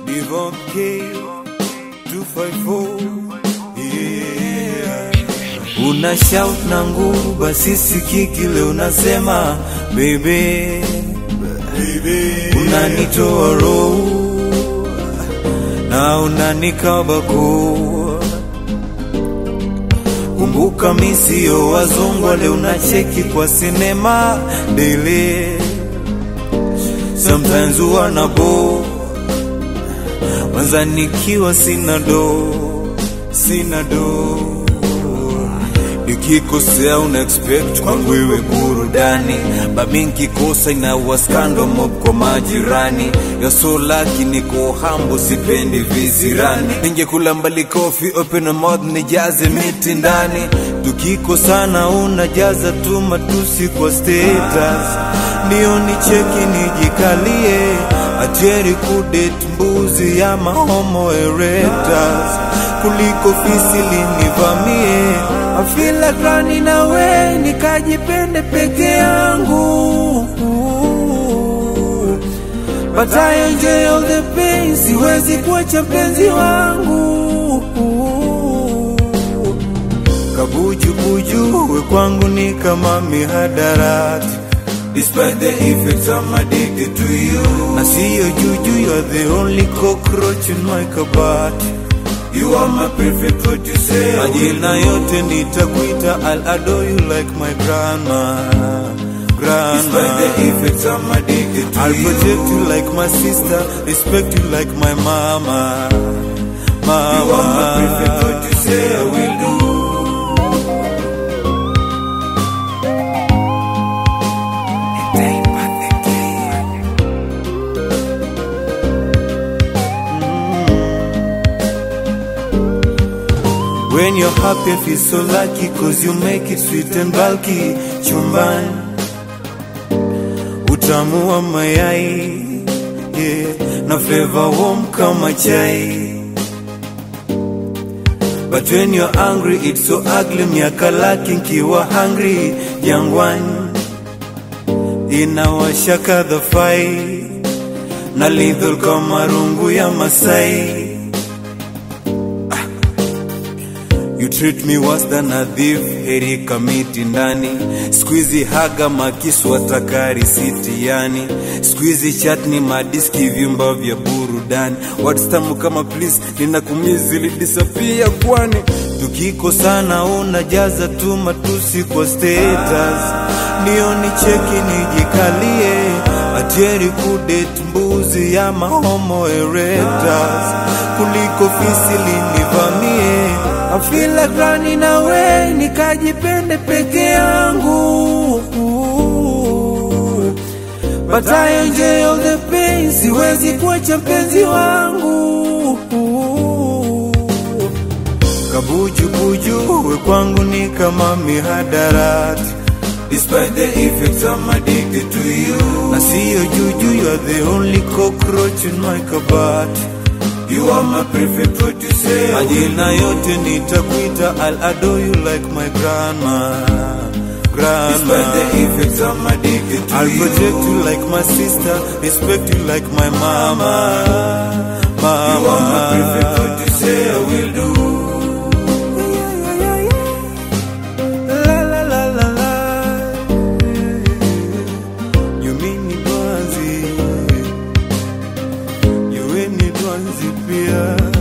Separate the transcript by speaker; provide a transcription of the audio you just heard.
Speaker 1: Devon K 254 yeah. Una shout na nguvu basi sikii kile unasema baby, unanitoa roho na unanikabako Kumbuka mi sio wazungu wale unacheki kwa sinema daily Sometimes huwa na bo Wanza nikiwa sina do Sina do Nikikosea una expect kwangu iwe burudani Bami nkikosa inawa skando mob kwa majirani Ya so lucky niko hambo sipendi vizirani Ningekula mbali kofi open a mouth nijaze miti ndani Tukikosana unajaza tu matusi kwa status Ndio nicheki nijikalie Atieri kudet mbuzi ya mahomo erectors Kuliko fisi linivamie I feel like running away nikajipende peke yangu But I enjoy all the pain siwezi kuacha mpenzi wangu Kabujubuju we kwangu ni kama mihadarati Despite the effects I'm addicted to you Na siyo juju you're the only cockroach in my kabati You are my perfect what you say Majina yote nitakuita I'll adore you like my grandma Grandma Despite the effects I'm addicted to I'll you protect you like my sister Respect you like my mama Mama You are my perfect what you say I will do When you're happy, I feel so lucky Cause you make it sweet and bulky Chumbani Utamu wa mayai yeah. Na flavor warm kama chai But when you're angry, it's so ugly Miaka laki nkiwa hungry Jangwani Inawashaka the fire Na lethal kama rungu ya Masai You treat me worse than a thief, heri kamiti ndani. Squeezy haga makisu atakari siti yani. Squeezy chatni madiski vyumba vya burudani. Words tamu kama please, ninakumizi lidisapia kwani. Tukikosana unajaza tu matusi kwa status. Ndio nicheki nijikalie. Atieri kudet mbuzi ya mahomo erectors. Kuliko fisi linivamie. I feel like running away nikajipende peke yangu But I enjoy all the pain siwezi kuacha mpenzi wangu Kabujubuju we kwangu ni kama mihadarati Despite the effects I'm addicted to you Na siyo juju you're the only cockroach in my kabati You are my perfect what you say Majina yote nitakuita I'll adore you like my grandma Grandma Despite the effects I'm addicted to I'll protect you like my sister Respect you like my mama Mama You are my perfect what you say I will do La la la la la You mean me Dwanzi You ain't me Dwanzi pia